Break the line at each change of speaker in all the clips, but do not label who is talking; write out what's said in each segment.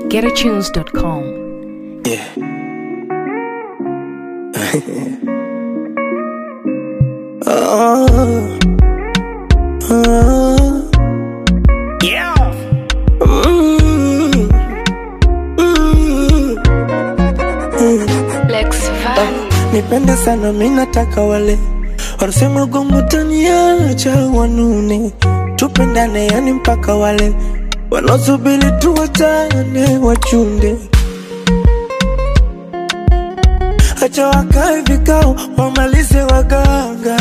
GetAtunes.com.
Yeah. oh, oh. Yeah. Mm, mm, mm.
Lex Van.
Nipende sana mi nataka wale wanasema gongo taniacha wanune, tupendane yani mpaka wale wanaosubiri tuwachane wachunde. Acha wakae vikao wamalize waganga,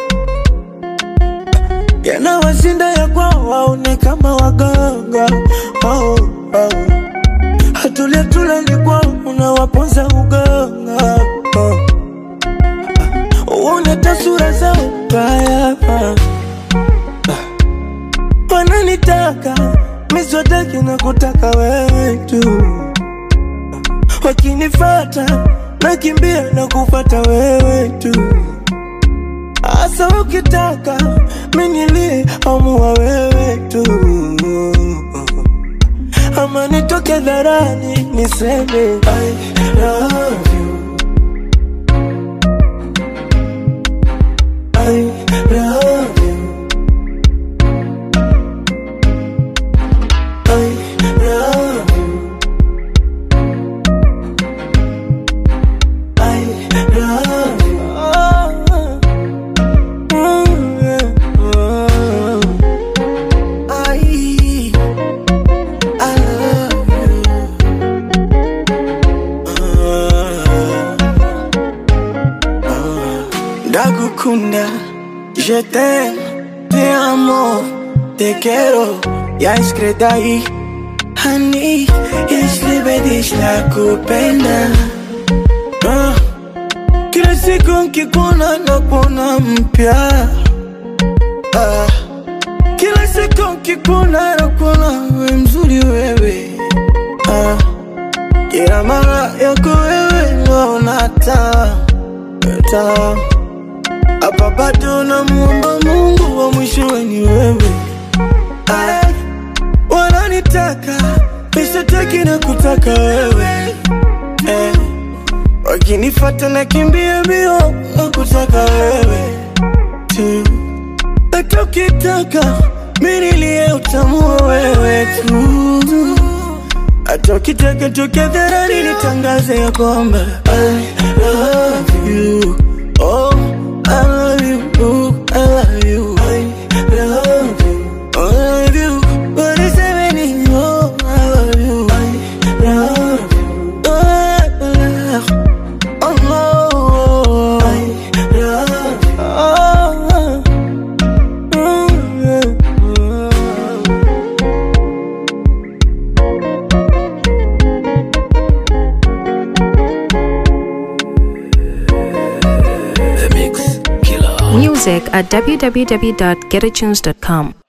yanawashinda ya kwao waone kama waganga oh, oh. Hatulia tulali kwao unawaponza uganga oh. Uone tasura zao mbaya wananitaka miswataki na kutaka wewe tu, wakinifata nakimbia na kufata wewe tu, asa ukitaka minilie amua wewe tu, ama nitoke dharani niseme I love you. I love you. I love you. I love you. Oh, mm, yeah, oh. I, I love you. Oh. Ndagukunda, je t'aime, te amo, te quiero, ya iskredai Hani, jeśli będziesz nakupenda Ah, Kila siku nkikuona nakuona mpya Ah, Kila siku nkikuona nakuona we mzuri wewe Ah, Kila mara yako wewe naona taa taa hapa bado namuomba Mungu wa mwishowe ni wewe. Ay, wananitaka mishataki na kutaka wewe eh, wakinifata na kimbia mbio na kutaka wewe tu, hata ukitaka minilie utamua wewe tu, hata ukitaka toke dharani nitangaze ya kwamba I love you. Oh, I love you. Oh, I love you. I love you. I love you. What is happening? Oh, I love you. I love you. Oh, I love Oh, no. I love you. Oh, oh, yeah.
Music at www.getatunes.com.